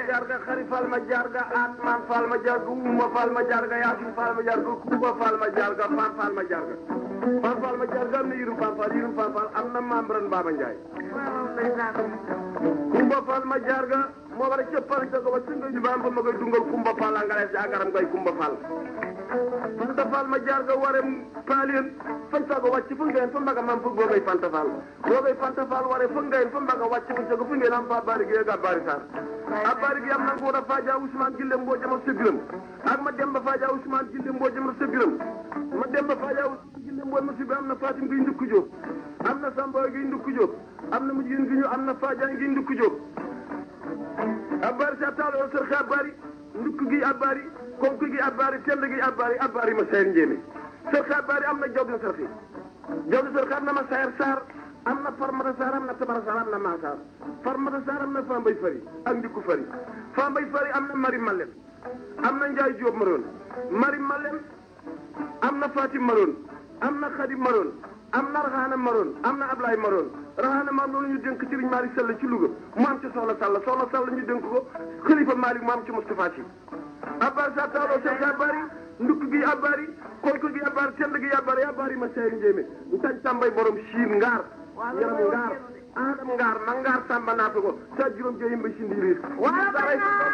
jarga xari fal ma jarga atman fal ma jarga uma fal ma jarga yasin fal ma jarga kuba fal ma jarga fan fal ma jarga fan fal ma jarga am na yirum fan fal yirum fan fal am na membran Baba Ndiaye kumba fal ma jarga moo war a cëppal ca ko ba singa ñu baam ba ma koy dungal kumba fal a ngalees agaram koy kumba fal fanta fal ma jarga ware paalien fanta ko wàcc fu ngeen fa mbaga mam fu googay fanta fal googay fanta fal ware fu ngeen fa mbaga wàcc fu cago fu ngeen am fa bari gi ga bari sar a bari gi am na ko da faja Ousmane Gille mboo jama sebiram ak ma demba faja Ousmane Gille mboo jama sebiram ma demba faja Ousmane Gille mboo ma sebiram am na Fatim gi ndukku jóob am na Samba gi ndukku jóob am na mujjin gi ñu am na Fadia gi ndukku jóob abari sa taalo sër xe abari ndukk gi abari konk gi abari tend gi abari abari ma sayar njéeme sër xe abari am na jawdi sër xe jawdi sër xe am na ma sayar saar am na farmata saar am na tabara saar am na maasaar farmata saar am na fambay fari ak ndikku fari fambay fari am na mari malem am na njaay jóob maroon mari malem am na fatim maroon am na xadim maroon am na raxaana maroon am na ablaay maroon raxaana maam loolu ñu dénk Serigne Malick Sall ci Louga mu am ci Soxna Sall Soxna Sall ñu dénk ko Xalifa Malick mu am ci Moustapha Sy abari sa taaloo seen abari ndukk gi abari konk gi abari tend gi abari abari ma seyri njéemé ntañ tàmbay borom siin ngaar yaram ngaar aadam ngaar ma ngaar tàmba naata ko sa juróom jeyim ba sindi riir